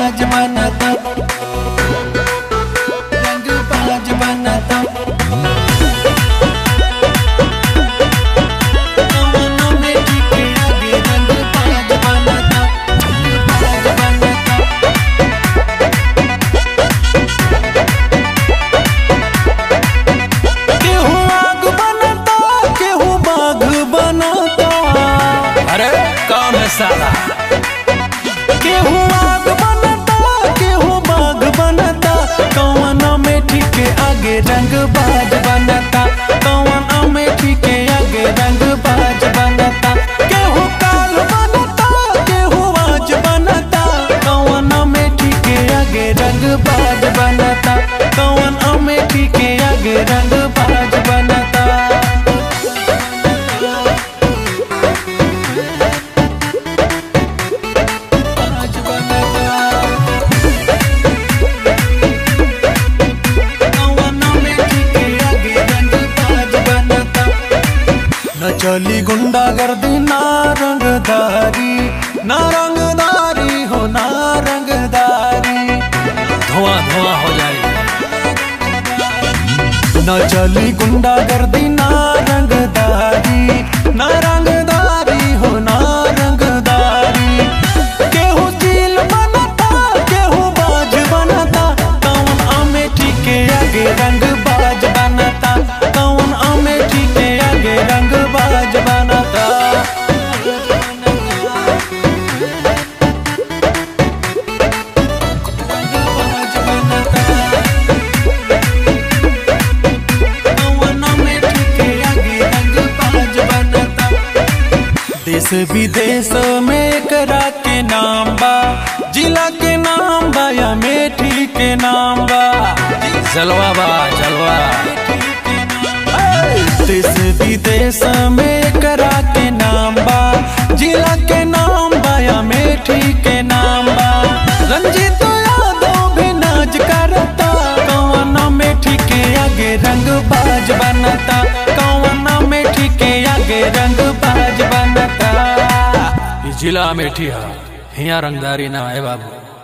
बाज बनाता रंग बाज बनाता कौनो में टिके आगे रंग बाज बनाता बाज बनाता केहू आग बनता केहू बाघ बनता अरे कौन है साला केहू आग बनता केहू बाघ बनता कौन में ठीके आगे रंग बाज बनता कौन में ठीके आगे रंग बाज बनता केहू काल बनता केहू आज बनता कौन में ठीके आगे रंग बाज बनता कौन में ठीके आगे रंग बाज बनता बाज बनता कौनो में ठीके आगे रंग बाज बनता न चली गुंडागर्दी ना रंगदारी ना रंगदारी हो ना रंगदारी धुआं धुआं हो जाएगी न चली गुंडागर्दी ना रंगदारी ना रंगदारी हो ना रंगदारी केहू चील बनता केहू बाज बनता कौन अमेठी के आगे रंग बाज बनता कौन अमेठी के आगे रंग बाज बनता बाज बनता कौनो में ठीके आगे रंग बाज बनता देश विदेश में करा के नाम बा जिला के नाम बा या मेठी के नाम बा जलवा बा जलवा देश विदेश में करा के नाम बा जिला के नाम बा या मेठी के नाम बा रंजीत यादव भी नाच करता कौन मेठी के आगे रंग बाज बनता कौन मेठी के आगे रंग बाज बनता ई जिला में ठीक है हिया रंगदारी ना है बाबू